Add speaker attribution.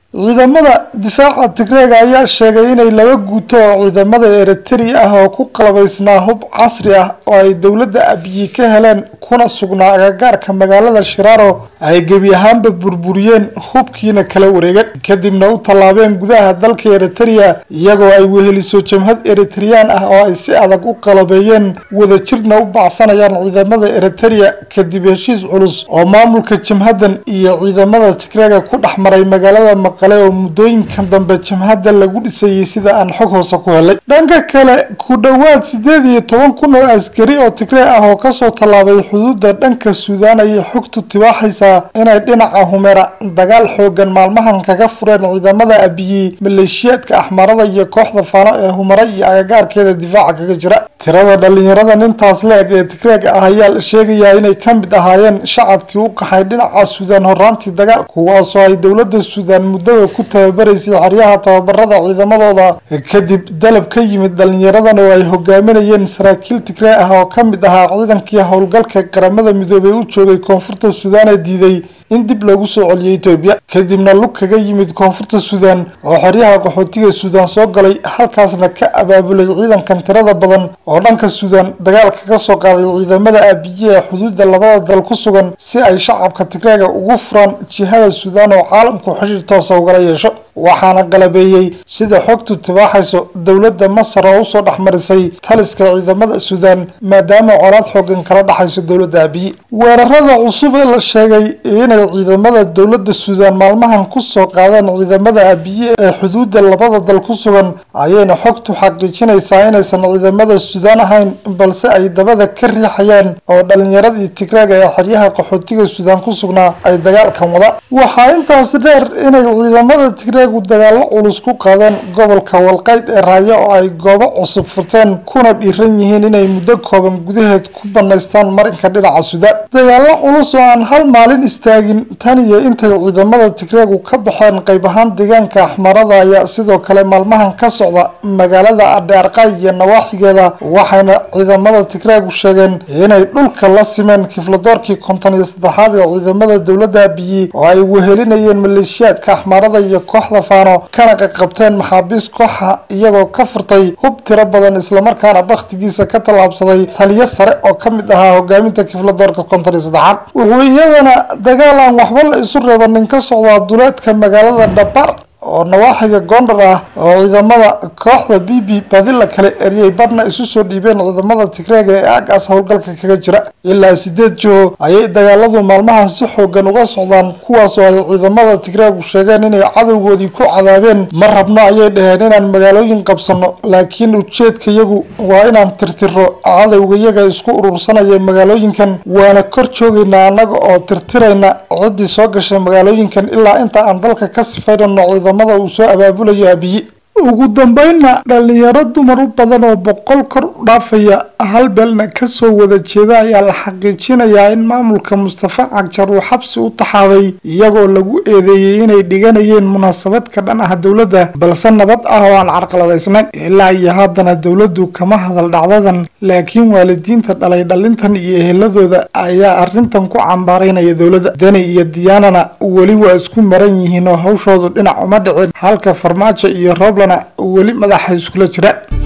Speaker 1: ciidamada difaaca tigreega ayaa sheegay inay laba guuto oo ciidamada eritrea ah oo ku qalabaysnaa hub casri ah oo ay dowladda abiyi ka heleen kuna sugnaa agagaarka magaalada shiraaro ay gebi ahaanba burburiyeen hubkiina kala wareegeen kadibna u tallaabeen gudaha dalka eritrea iyagoo ay weheliso jamhad eritreyaan ah oo ay si adag u qalabeeyeen wadajirna u bacsanayaan ciidamada eritrea kadib heshiis culus oo maamulka jamhaddan iyo ciidamada tigreega ku dhex maray magaalada maqale oo muddooyinkan dambe jamhadda lagu dhisayay sida aan xog hoose ku helay dhanka kale ku dhowaad siddeed iyo toban kun oo askari oo tigree ah oo kasoo tallaabay xuduudda dhanka suudaan ayay xogtu tibaaxaysaa inay dhinaca humera dagaal xoogan maalmahan kaga fureen ciidamada abiyi maleeshiyaadka axmarada iyo kooxda faano ee humera iyo agagaarkeeda difaaca kaga jira tirada dhalinyaradan intaas la-eg ee tigreega ah ayaa la sheegayaa inay ka mid ahaayeen shacabkii u qaxay dhinaca suudaan horaantii dagaal kuwaasoo ay dowladda suudaan muddada ku tababaraysay xeryaha tababarada ciidamadooda kadib dalab ka yimid dhalinyaradan oo ay hogaaminayeen saraakiil tigree ah oo ka mid ahaa ciidankii howlgalka qaramada midoobey u joogay koonfurta suudaan ee diiday in dib loogu soo celiyay etoobiya kadibna lug kaga yimid koonfurta suudaan oo xeryaha qaxootiga suudaan soo galay halkaasna ka abaabulay ciidankan tirada badan oo dhanka suudaan dagaal kaga soo qaaday ciidamada aabiye ee xuduudda labada dal ku sugan si ay shacabka tigreega ugu furaan jihada suudaan oo caalamku xidhiir toosa ugala yeesho waxaana qalabeeyey sida xogtu tibaaxayso dowladda masar oo usoo dhexmarisay taliska ciidamada suudaan maadaama colaad xoogan kala dhexayso dowladda abiyi weerarada cusub ee la sheegay inay ciidamada dowladda suudaan maalmahan kusoo qaadeen ciidamada abiye ee xuduudda labada dal ku sugan ayayna xogtu xaqiijinaysaa inaysan ciidamada suudaan ahayn balse ay dabada ka riixayaan oo dhalinyaradii tigreega ee xeryaha qaxootiga suudaan ku sugnaa ay dagaalkan wadaan waxaa intaasi dheer inay ciidamada tigreegu dagaallo culus ku qaadeen gobolka walqayd ee raayo oo ay goobo cusub furteen kuna dhiiran yihiin inay muddo kooban gudaheed ku banaystaan marinka dhinaca suudaan dagaallo culus oo aan hal maalin istaagin tan iyo intay ciidamada tigreegu ka baxeen qayb ahaan deegaanka axmarada ayaa sidoo kale maalmahan ka socda magaalada adhearqay iyo nawaaxigeeda waxayna ciidamada tigreegu sheegeen inay dhulka la simeen kifladoorkii konton iyo saddexaad ee ciidamada dowladda abiyi oo ay wehelinayeen maleeshiyaadka axmarada iyo kooxda faano kana qaqabteen maxaabiis kooxa iyagoo ka furtay hub tiro badan islamarkaana bakhtigiisa ka tallaabsaday taliyo sare oo ka mid ahaa hogaaminta kifladoorka konton iyo saddexaad wuxuu iyadana dagaal aan waxba la isu reebanin ka socdaa duleedka magaalada dhabar oo nawaaxiga gondar ah oo ciidamada kooxda b b badi la kale eriyey badhna isu soo dhiibeen ciidamada tigreega ee aagaas howlgalka kaga jira ilaa sideed jiho ayay dagaaladu maalmahan si xoogan uga socdaan kuwaas oo ay ciidamada tigreegu sheegeen inay cadowgoodii ku cadaabeen ma rabno ayay dhaheen inaan magaalooyin qabsano laakiin ujeedkayagu waa inaan tirtiro cadowgayaga isku urursanaya magaalooyinkan waana kor joogaynaa annaga oo tirtirayna ciddii soo gashay magaalooyinkan ilaa inta aan dalka ka sifaynano ciidamada uu soo abaabulayo abiyi ugu dambeynna dhalinyaro dumar u badan oo boqol kor u dhaafaya hal beelna kasoo wada jeeda ayaa la xaqiijinayaa in maamulka mustafa cagjar uu xabsi u taxaabay iyagoo lagu eedeeyey inay dhiganayeen munaasabad ka dhan ah dowladda balse nabad ah oo aan carqaladaysnayn ilaa iyo haddana dowladdu kama hadal dhacdadan laakiin waalidiinta dhalay dhalintan iyo eheladooda ayaa arrintan ku cambaaraynaya dowladda deni iyo diyaanana weli waa isku maran yihiin oo hawshoodu dhinac uma dhicin halka farmaajo iyo rooblana weli madaxa iskula jira